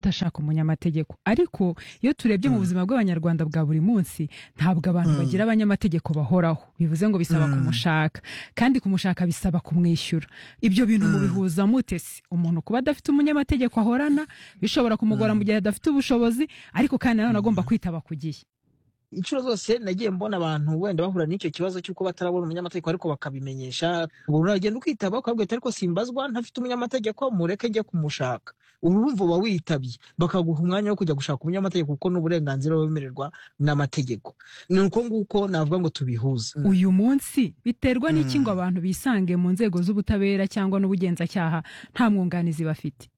udashaka umunyamategeko ariko iyo turebye mu buzima bw'abanyarwanda bwa buri munsi ntabwo abantu bagira abanyamategeko bahoraho bivuze ngo bisaba kumushaka kandi kumushaka bisaba kumwishyura ibyo bintu mubihuza mute se umuntu kuba adafite umunyamategeko ahorana bishobora kumugora mu gihe adafite ubushobozi ariko kandi nanone agomba kwitaba ku gihe inshuro zose nagiye mbona abantu wenda bahura n'icyo kibazo cy'uko batarabona umunyamategeko ariko bakabimenyesha umuntu aragenda ukitaba ukabwira ariko simbazwa ntafite umunyamategeko mureke njye kumushaka urumva uba witabye bakaguha umwanya wo kujya gushaka umunyamategeko kuko ni uburenganzira wemererwa n'amategeko ni uko nguko navuga ngo tubihuze uyu munsi biterwa n'iki ngo abantu bisange mu nzego z'ubutabera cyangwa n'ubugenzacyaha nta mwunganizi bafite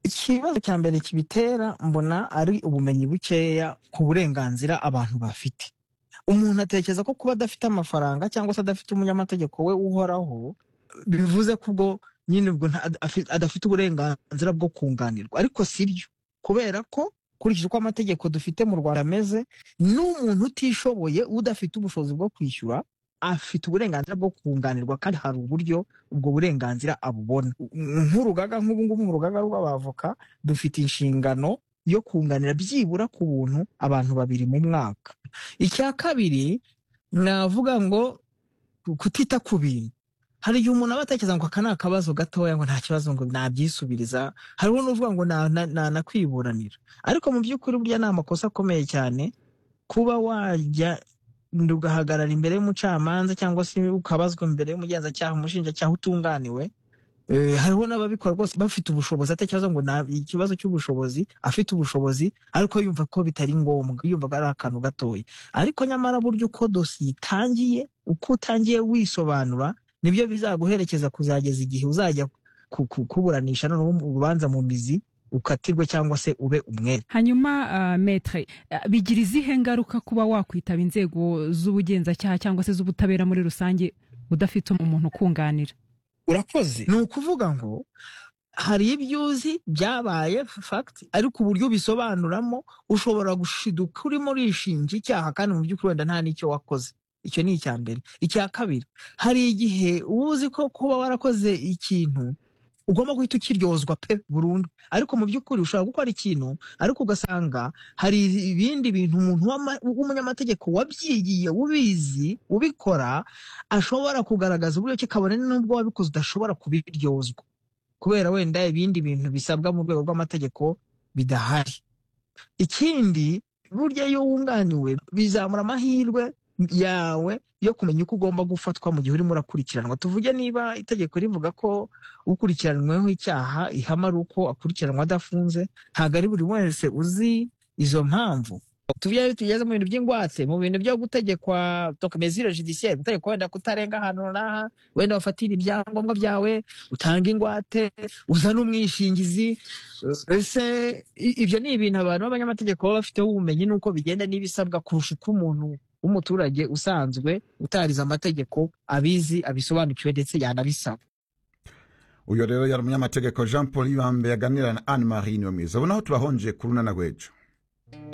ikibazo cya mbere kibitera mbona ari ubumenyi bukeya ku burenganzira abantu bafite umuntu atekereza ko kuba adafite amafaranga cyangwa se adafite umunyamategeko we uhoraho bivuze ko ubwo nyine ubwo adafite uburenganzira bwo kunganirwa ariko si byo kubera ko kurikije uko amategeko dufite mu rwanda ameze n'umuntu utishoboye udafite ubushobozi bwo kwishyura afite uburenganzira bwo kunganirwa kandi hari uburyo ubwo burenganzira abubona nk'urugaga nk'ubu ngubu mu rugaga rw'abavoka dufite inshingano yo kunganira byibura ku buntu abantu babiri mu mwaka icya kabiri navuga ngo kutita ku bintu hari igihe umuntu aba atekereza ngo aka ni akabazo gatoya ngo nta kibazo ngo nabyisubiriza hariho n'uvuga ngo nanakwiburanira ariko mu by'ukuri burya ni amakosa akomeye cyane kuba wajya ugahagarara imbere y'umucamanza cyangwa se ukabazwa imbere y'umugenzacyaha umushinjacyaha utunganiwe hariho n'ababikora rwose bafite ubushobozi atakibazo ngo ikibazo cy'ubushobozi afite ubushobozi ariko yumva ko bitari ngombwa yumva ari akantu gatoya ariko nyamara burya uko dosiye itangiye uko utangiye wisobanura nibyo bizaguherekeza kuzageza igihe uzajya kuburanisha noneho urubanza mu mizi ukatirwe cyangwa se ube umwere hanyuma uh, metre uh, bigira izihe ngaruka kuba wakwitaba inzego z'ubugenzacyaha cyangwa se z'ubutabera muri rusange udafite umuntu ukunganira urakoze ni ukuvuga ngo hari ibyo uzi byabaye fact ariko uburyo ubisobanuramo ushobora gushiduka urimo urishinja icyaha kandi mu by'ukuri wenda nta n'icyo wakoze icyo ni icya mbere icya kabiri hari igihe uba uzi ko kuba warakoze ikintu ugomba guhita ukiryozwa pe burundu ariko mu by'ukuri ushobora gukora ikintu ariko ugasanga hari ibindi bintu umuntu w'umunyamategeko wabyigiye ubizi ubikora ashobora kugaragaza uburyo ki kabone n'ubwo wabikoze udashobora kubiryozwa kubera wenda ibindi bintu bisabwa mu rwego rw'amategeko bidahari ikindi burya iyo wunganiwe bizamura amahirwe yawe yo kumenya uko ugomba gufatwa mu gihe urimo urakurikiranwa tuvuge niba itegeko rivuga ko ukurikiranyweho icyaha ihama ari uko akurikiranwa adafunze ntabwo ari buri wese uzi izo mpamvu tuvuge tugeze mu bintu by'ingwate mu bintu byo gutegekwa dokomezire judiciaire gutegekwa wenda kutarenga ahantu runaka wenda wafatira ibyangombwa byawe utanga ingwate uzana umwishingizi ese ibyo ni ibintu abantu b'abanyamategeko baba bafiteho ubumenyi n'uko bigenda n'ibisabwa kurusha uko umuntu w'umuturage usanzwe utariza amategeko abizi abisobanukiwe ndetse yanabisaba uyu rero yari umunyamategeko jean paul yibambe yaganira na anne marie niyo mwiza ubona aho tubahonje ku runana rw'ejo